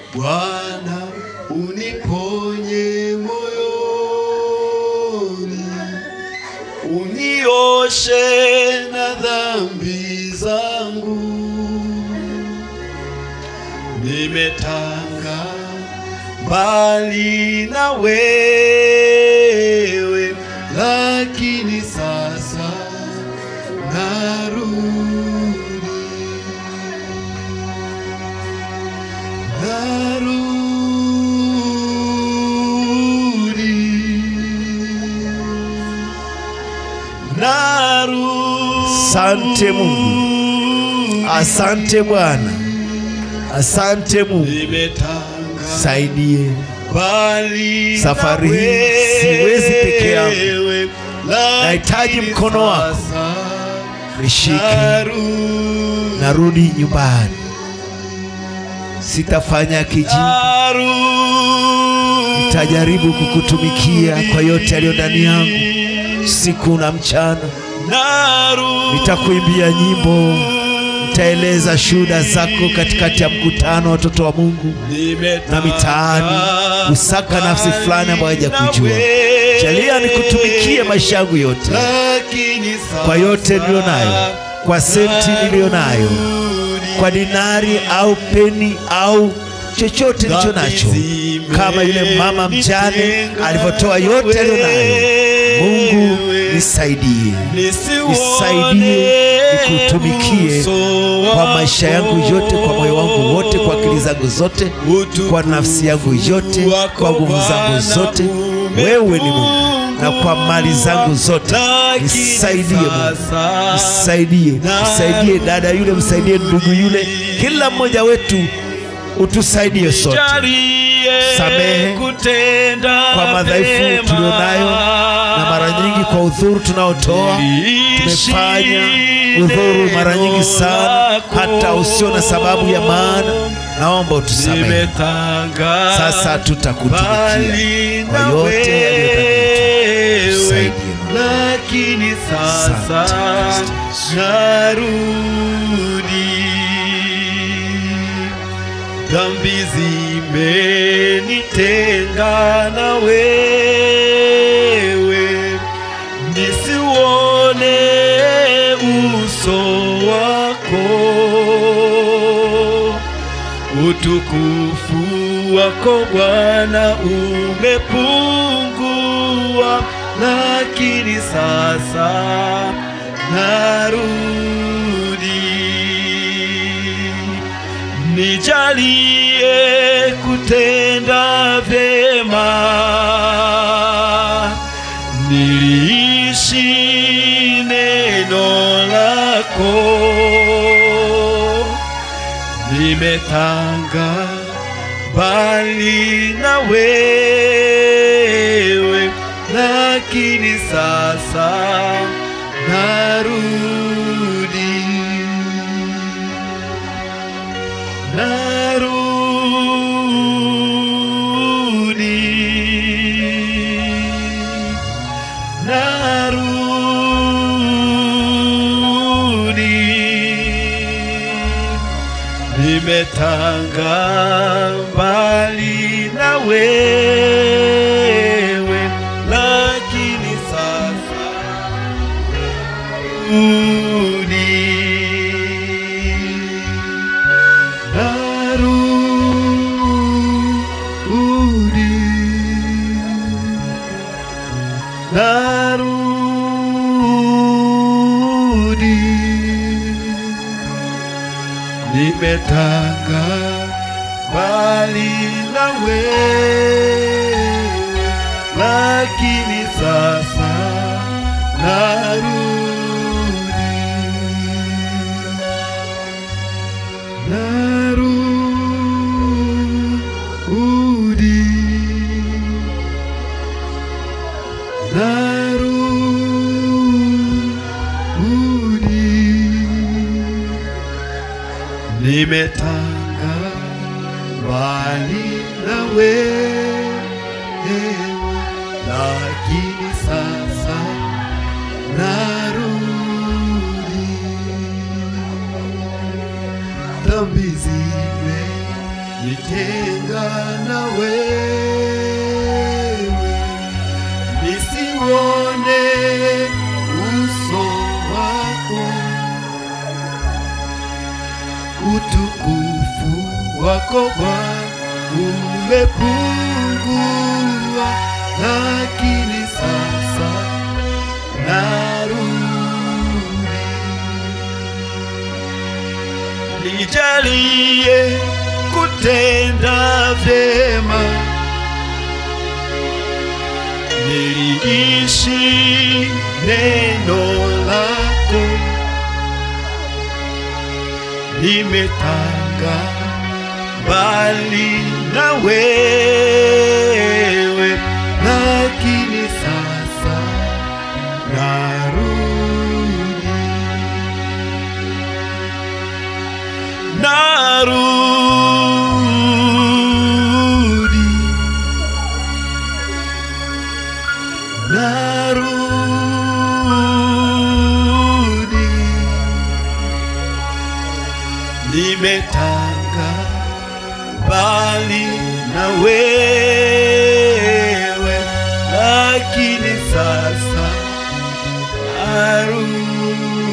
Bwana uniponye moyoni, unioshe na dhambi zangu. Nimetanga mbali na wewe, lakini sasa narudi, narudi, narudi. Asante Mungu. Asante Bwana, asante Mungu, Nimetanga saidie mbali Safari na hii siwezi peke yangu. wewe, Nahitaji lakini mkono wako. sasa nishike, narudi, narudi nyumbani, sitafanya kijinga, narudi, nitajaribu kukutumikia kwa yote yaliyo ndani yangu siku na mchana. narudi, Nitakuimbia nyimbo, nitaeleza shuhuda zako katikati ya mkutano wa watoto wa Mungu na mitaani, kusaka nafsi fulani ambayo hajakujua. Jalia nikutumikie maisha yangu yote, kwa yote niliyo nayo, kwa senti niliyo nayo, kwa dinari au peni au chochote nilicho nacho, kama yule mama mjane alivyotoa yote aliyo nayo. Mungu nisaidie, nisaidie nikutumikie kwa maisha yangu yote, kwa moyo wangu wote, kwa akili zangu zote, kwa nafsi yangu yote, kwa nguvu zangu zote. Wewe ni Mungu, na kwa mali zangu zote nisaidie Mungu, nisaidie, nisaidie dada yule, msaidie ndugu yule, kila mmoja wetu utusaidie sote, samehe kwa madhaifu tulionayo, na mara nyingi kwa udhuru tunaotoa tumefanya udhuru mara nyingi sana, hata usio na sababu ya maana. Naomba utusamehe. Sasa tutakutumikia kwa yote yaliyodhaniwa. Tusaidie Mungu. lakini sasa Asante, Kristo Yesu. narudi, dhambi zimenitenga na wewe, nisiuone uso wako utukufu wako Bwana umepungua, lakini sasa narudi, nijalie kutenda vyema, niliishi neno lako nimetanga mbali na wewe, lakini sasa narudi, narudi, narudi nimetanga mbali na wewe, lakini sasa rudi, narudi, narudi nimetanga mbali na wewe, lakini sasa narudi, narudi, narudi nimetanga mbali na wewe, lakini sasa narudi, dhambi zime nitenga na wewe, nisione uso wako, utukufu wako Bwana umepungua, lakini sasa narudi nijalie kutenda vyema, niliishi neno lako, nimetanga mbali na wewe, lakini sasa narudi narudi narudi nimetanga mbali na wewe lakini sasa narudi